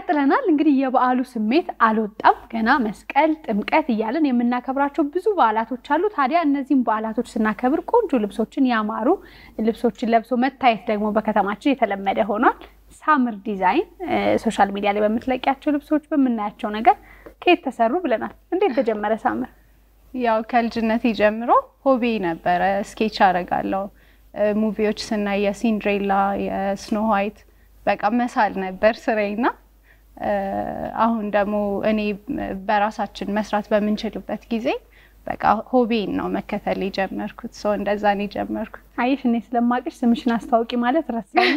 ቀጥለናል። እንግዲህ የበዓሉ ስሜት አልወጣም ገና መስቀል፣ ጥምቀት እያለን የምናከብራቸው ብዙ በዓላቶች አሉ። ታዲያ እነዚህም በዓላቶች ስናከብር ቆንጆ ልብሶችን ያማሩ ልብሶችን ለብሶ መታየት ደግሞ በከተማችን የተለመደ ሆኗል። ሳምር ዲዛይን ሶሻል ሚዲያ ላይ በምትለቂያቸው ልብሶች በምናያቸው ነገር ከየት ተሰሩ ብለናል። እንዴት ተጀመረ ሳምር? ያው ከልጅነት ጀምሮ ሆቢ ነበረ። ስኬች አደርጋለሁ። ሙቪዎች ስናይ የሲንድሬላ የስኖ ዋይት በቃ መሳል ነበር ስራዬና አሁን ደግሞ እኔ በራሳችን መስራት በምንችልበት ጊዜ በቃ ሆቤን ነው መከተል የጀመርኩት። ሰው እንደዛ ነው የጀመርኩት። አየሽ እኔ ስለማቅሽ ስምሽን አስታውቂ ማለት ረሳና።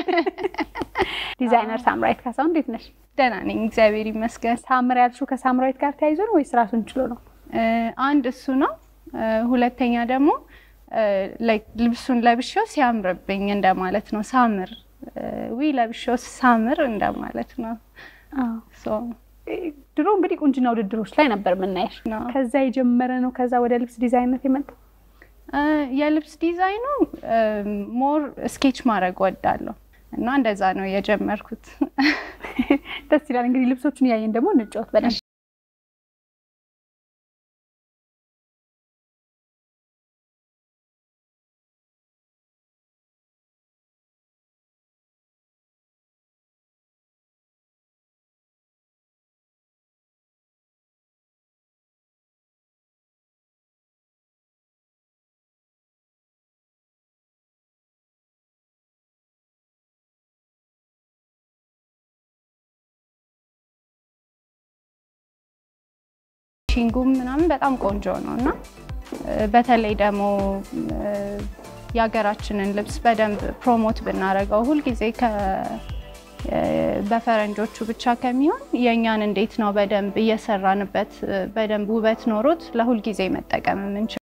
ዲዛይነር ሳምራዊት ካሳሁን እንዴት ነሽ? ደህና ነኝ እግዚአብሔር ይመስገን። ሳምር ያልሽው ከሳምራዊት ጋር ተያይዞ ነው ወይስ ራሱን ችሎ ነው? አንድ እሱ ነው። ሁለተኛ ደግሞ ልብሱን ለብሼው ሲያምርብኝ እንደማለት ነው። ሳምር ዊ ለብሼው ሳምር እንደማለት ነው። ድሮ እንግዲህ ቁንጅና ውድድሮች ላይ ነበር የምናየሽ። ከዛ የጀመረ ነው። ከዛ ወደ ልብስ ዲዛይነት የመጣው የልብስ ዲዛይኑ ሞር ስኬች ማድረግ ወዳለሁ እና እንደዛ ነው የጀመርኩት። ደስ ይላል። እንግዲህ ልብሶቹን እያየን ደግሞ እንጫወት በደንብ ፊኒሺንጉም ምናምን በጣም ቆንጆ ነው እና በተለይ ደግሞ የሀገራችንን ልብስ በደንብ ፕሮሞት ብናደርገው ሁልጊዜ በፈረንጆቹ ብቻ ከሚሆን የእኛን እንዴት ነው በደንብ እየሰራንበት በደንብ ውበት ኖሮት ለሁልጊዜ መጠቀም የምንችል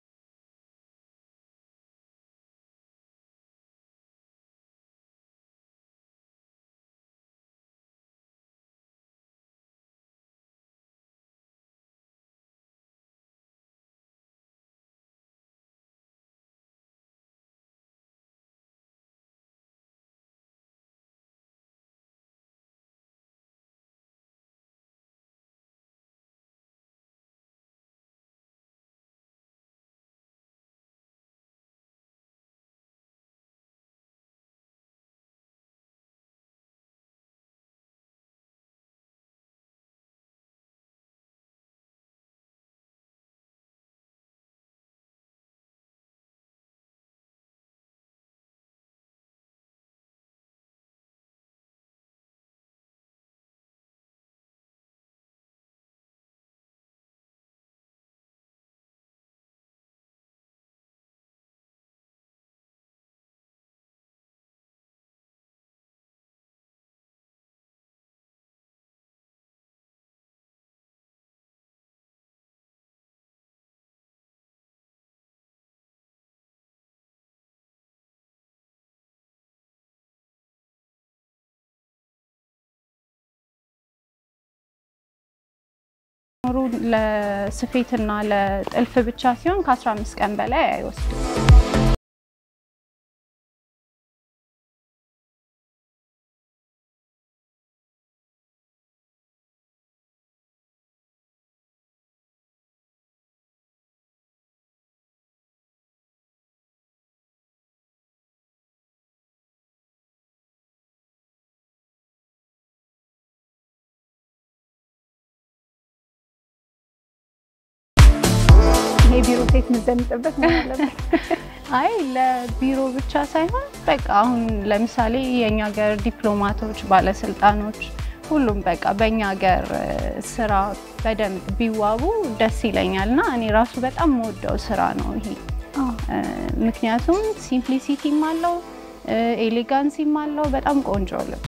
ኖሩ ለስፌትና ለጥልፍ ብቻ ሲሆን ከ15 ቀን በላይ አይወስድም። የቢሮ ሴት የምትዘንጥበት ነው ያለበት። አይ ለቢሮ ብቻ ሳይሆን በቃ አሁን ለምሳሌ የእኛ ሀገር ዲፕሎማቶች፣ ባለስልጣኖች ሁሉም በቃ በእኛ ሀገር ስራ በደንብ ቢዋቡ ደስ ይለኛል እና እኔ ራሱ በጣም የምወደው ስራ ነው ይሄ። ምክንያቱም ሲምፕሊሲቲም አለው ኤሌጋንሲም አለው። በጣም ቆንጆ ልብስ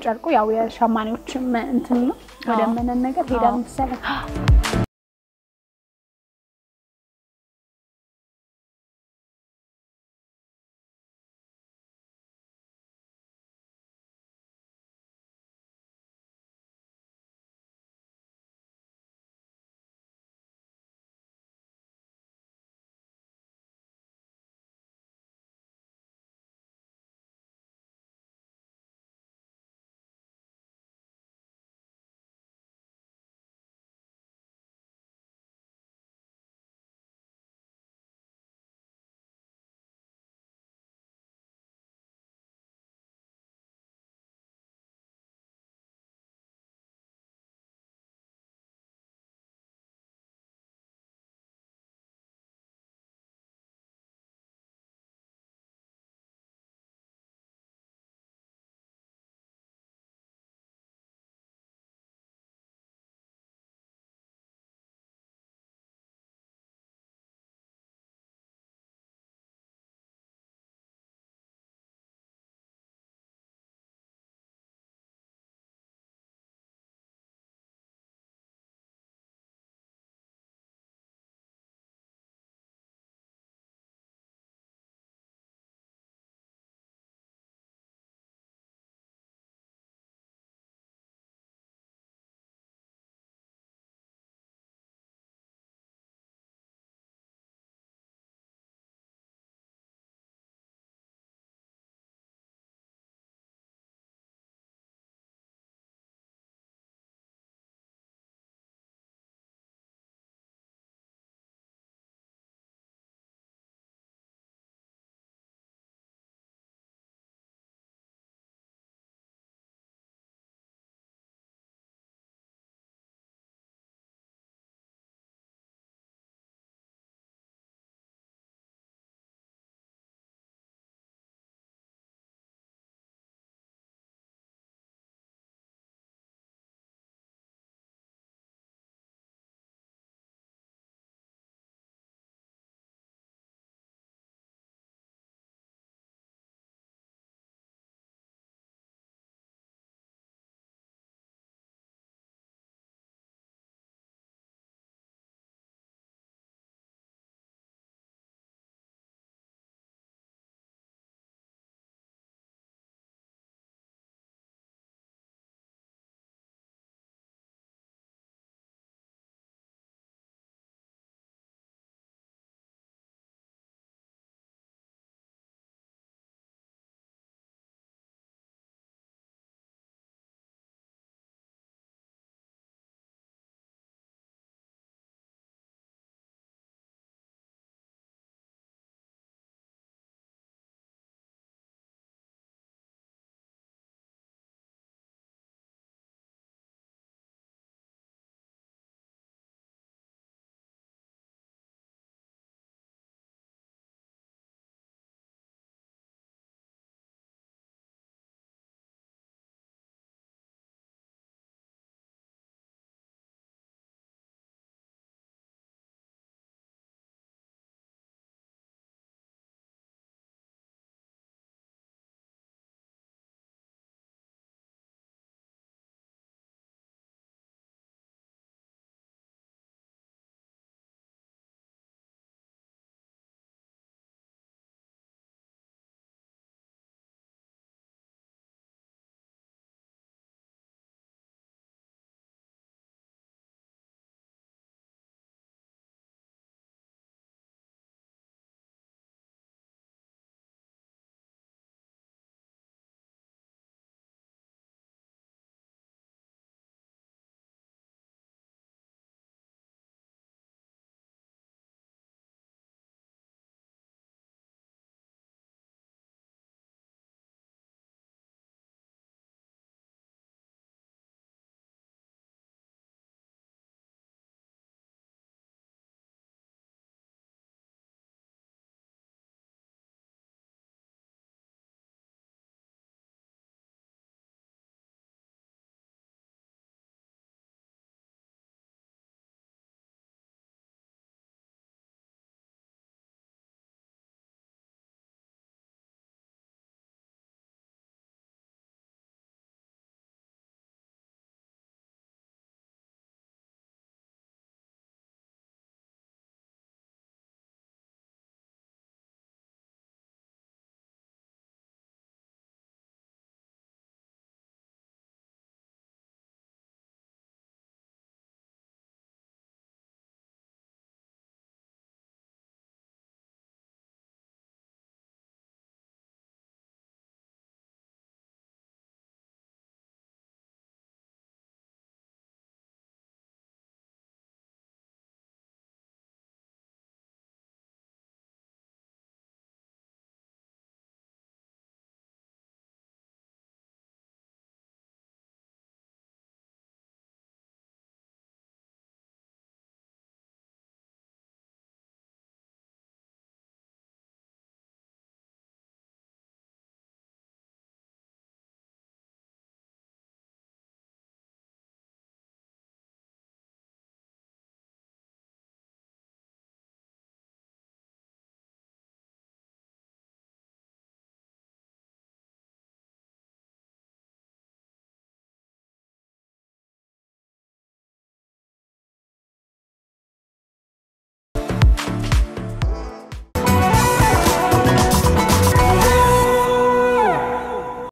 ጨርቁ ያው የሸማኔዎች እንትን ነው። ወደ አዎ። መነን ነገር ሄዳል አዎ። መሰለኝ።